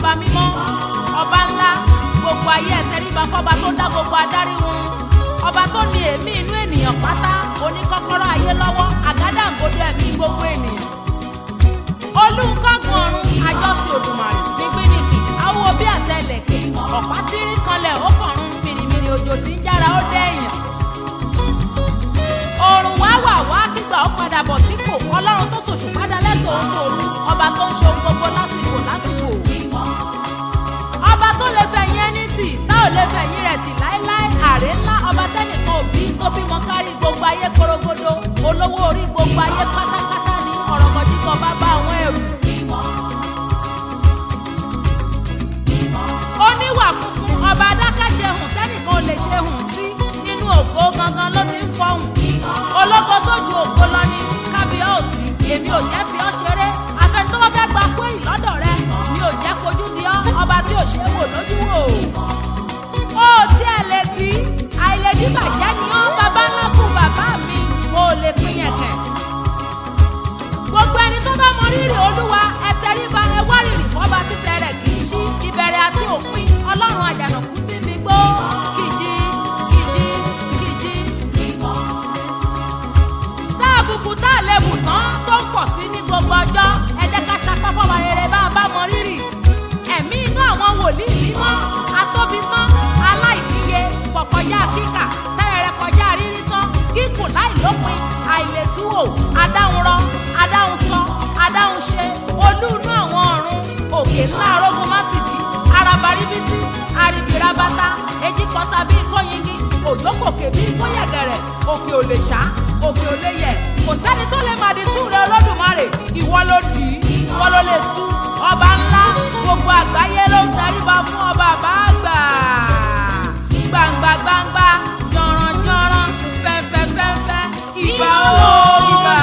ọba mímọ́ ọba ńlá gbogbo ayé ẹ tẹríba fọba tó dá gbogbo adarí wọn ọba tó ní èémí inú ènìyàn pátá oníkọ́kọ́rọ́ ayé lọ́wọ́ àgádágodo ẹ̀mí gbogbo ènìyàn olùkọ́gun ọ̀run àjọsìn òdùmarè nígbìnìkì awo bí àtẹlẹ̀kẹ̀ ọ̀pá tí rí kanlẹ̀ ó kọ̀run mìrìmìrì òjò tí ń yára ó dẹ́yìn òrùn wá wà wá kígbà ó padà bọ̀ sípò ọlọ́run tó ṣòṣù padà lẹ́tọ̀ọ́ ń tòru ọba tó ń ṣe ohun gbogbo lásìkò lásìkò ọba tó lè fẹ̀yìn ẹni tì tá ò lè fẹ̀yìn rẹ̀ tì láéláé àrè ńlá ọba tẹ́nìkan òbí tó bímọ kárí gbogbo ayé korogodo olówó orí gbogbo ayé pátápátá ní ọ̀rọ̀gọ̀dìgọ̀ bá bá àwọn ẹrù. oníwà funfun ọba adákẹ́ṣe hùn tẹ́nìkan ò lè ṣe hùn sí nínú ògo gangan ló ti ń fọhùn ológo tó ju ògo lọ ní kábíọ́ọ̀sì èmi ò jẹ́ fi ọ́ ṣeré afẹni tó bá fẹ́ gba kúrì lọ́dọ̀ rẹ mi ò jẹ́ fojú di ọ́ ọba tí ò ṣe é wò lójú wò ó tí ẹ létí àìlèdí bàjẹ́ ni ọ́ bàbá ńlá kú bàbá mi mo lè pín yẹn kẹ̀ gbogbo ẹni tó bá mọ rírì olúwa ẹ tẹríba ẹ wá rírì fọba títẹ rẹ kì í ṣí ìbẹ̀rẹ̀ àti òpin ọlọ́run àjànàkú tí mi gbó kìjì kìjì kìjì tá àbùkù tá àlebù tán tó ń pọ̀ sí ní gbogbo ọjọ́ ẹ jẹ́ ká sapá fọba rere bá a bá mọ rírì ẹ̀mí inú àwọn wòlíì mímọ́ atóbi tán aláìníye pọ̀kọ̀yá kíkà tẹ́rẹ̀rẹ̀ kọjá rírí tán kíkùn láìlópin àìlètúwò adáhunrọ adáhunsọ adáhunṣe olú inú àwọn ọ̀run òkè ńlá arógun mátìdí arabaribiti arìbìrabata ejikọta bíi kóyingi òjò kòkè bíi kóyẹ̀gẹ̀rẹ̀ òkè ò lè ṣá òkè ò lè yẹ̀ kò sẹ́ni tó lè màdí tú rẹ olódùmarè ìwọ ló dì í ìwọ ló lè tú ọba ńlá gbogbo àgbáyé ló ń tẹríba fún ọba àbáàgbà gbangba gbangba jọ̀ràn jọ̀ràn fẹ́fẹ́ fẹ́fẹ́ ìbà ó ìbà.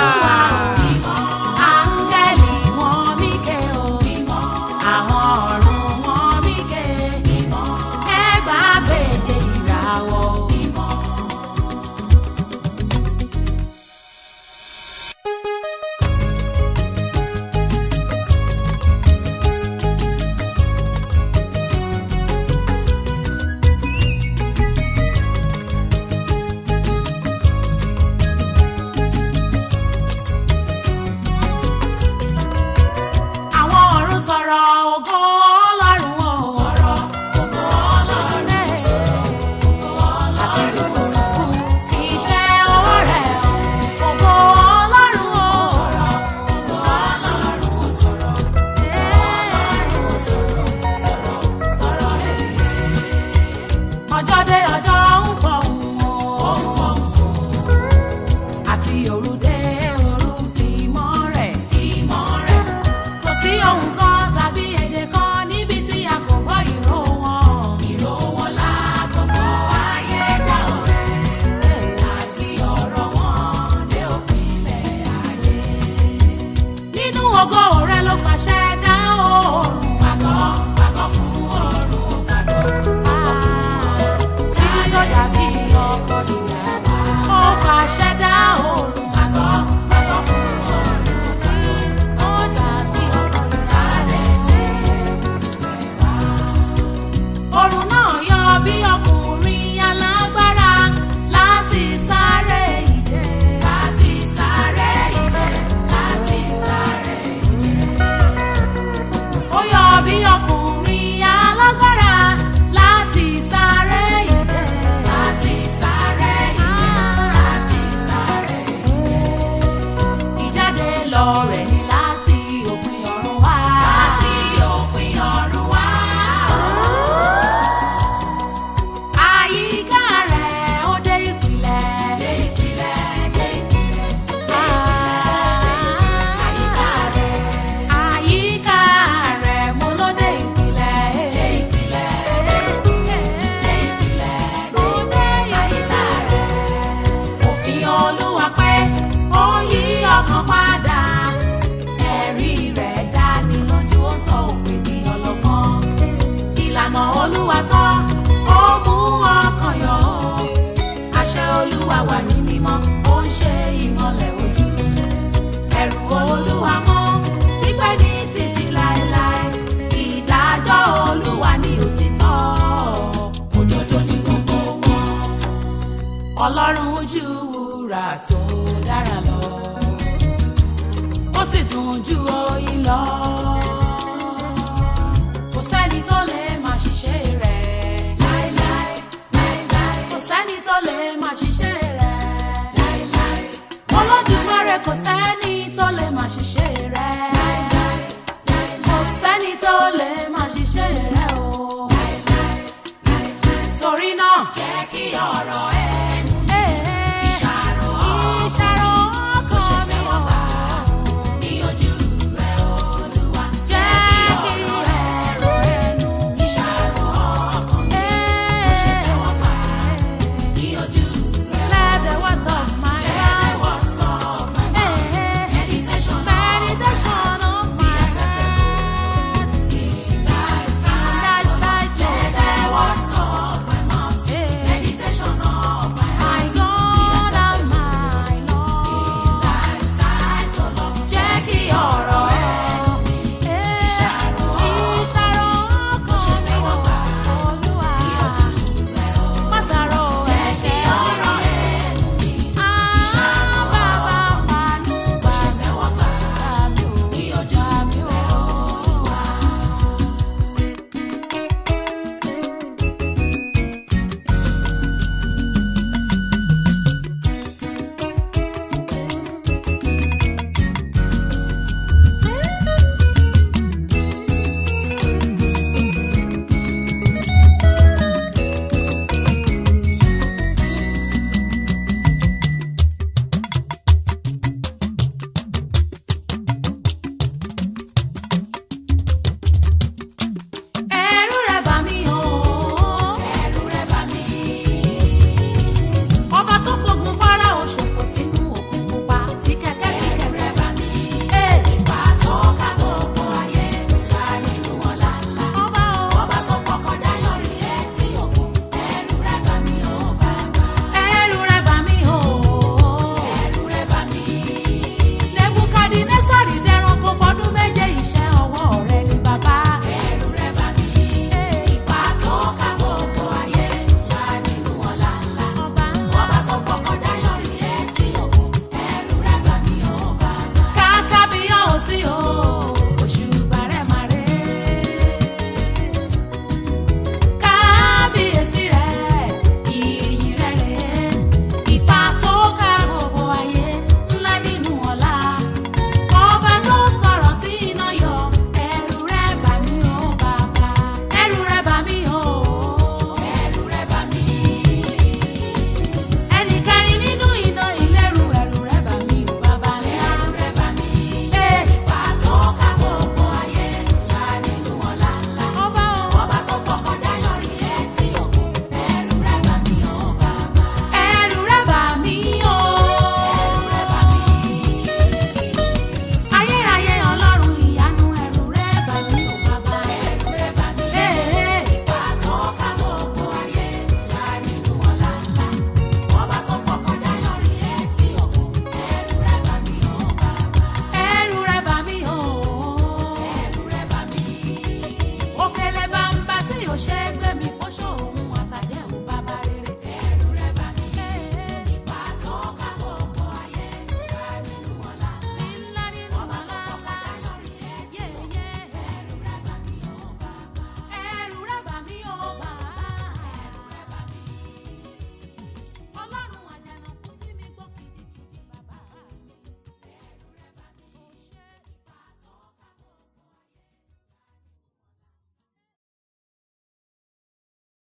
Áńgẹ́lì wọn mí ké o, àwọn ọ̀run wọn mí ké, ẹgbàágbèje ìràwọ̀ o. Àwọn ọ̀run sọ̀rọ̀ ògo Ọlọ́run o. Sọ̀rọ̀ ògo Ọlọ́run ẹ̀. Àti òfurufú sí iṣẹ́ ọwọ́ rẹ̀ o. Ògo Ọlọ́run o. Sọ̀rọ̀ ògo Ọlọ́run o. Sọ̀rọ̀ Ọlọ́run o. Sọ̀rọ̀ sọ̀rọ̀ sọ̀rọ̀ ẹ̀. Ọjọ́ dé ọjọ́ ń fọhùn o. Ó ń fọhùn o. Àti òru dé òru ń fi mọ́ rẹ̀. Fi mọ́ rẹ̀ kò sí ohun kan tàbí èdè kan níbi tí a kò gbọ́ ìró wọn. ìró wọn la gbogbo ayé já ọ̀rẹ́ àti ọ̀rọ̀ wọn dé òpinlẹ̀ ayé. nínú ògo rẹ ló fàṣẹ dá oòrùn. pàgọ́ pàgọ́ fún oòrùn pàgọ́ pàgọ́ fún oòrùn. tí yóò dàbí ọkọ̀ ìyàwó. ó fàṣẹ dá oòrùn. pàgọ́ pàgọ́ fún oòrùn tí ó dàbí ọkọ̀ ìjàlẹ̀ tí rẹ̀ wá. Òrùn náà yọ bí ọkùnrin alágbára láti sáré ìje. Láti sáré ìje. Láti sáré ìje. Ó yọ bí ọkùnrin alágbára láti sáré ìje. Láti sáré ìje. Láti sáré ìje. Ìjáde lọ rẹ̀ ni láti òpin ọ̀run wá. Láti òpin ọ̀run wá. Àyíká rẹ̀ ó dé ìpìlẹ̀. Dé ìpìlẹ̀, dé ìpìlẹ̀, dé ìpìlẹ̀. Àyíká rẹ̀. Àyíká rẹ̀ mo ló dé ìpìlẹ̀. Dé ìpìlẹ̀, dé ìpìlẹ̀, ló dé àyíká rẹ̀. Òfin Olúwa pé ó yí ọkàn padà. Ẹ̀rí rẹ̀ dání lójú ó sọ òpè di ọlọ́gbọ́n. Ìlànà Olúwa tán ó mú ọkàn yọ. Àṣẹ Olúwa wà ní mímọ́ ó ń ṣe ìmọ́lẹ̀ ojú. Ẹ̀rù Olúwa mọ́ pípẹ́ ní títí láéláé. Ìdájọ́ ọlọ́run ju wúrà tó dára lọ ó sì dùn ju oyin lọ.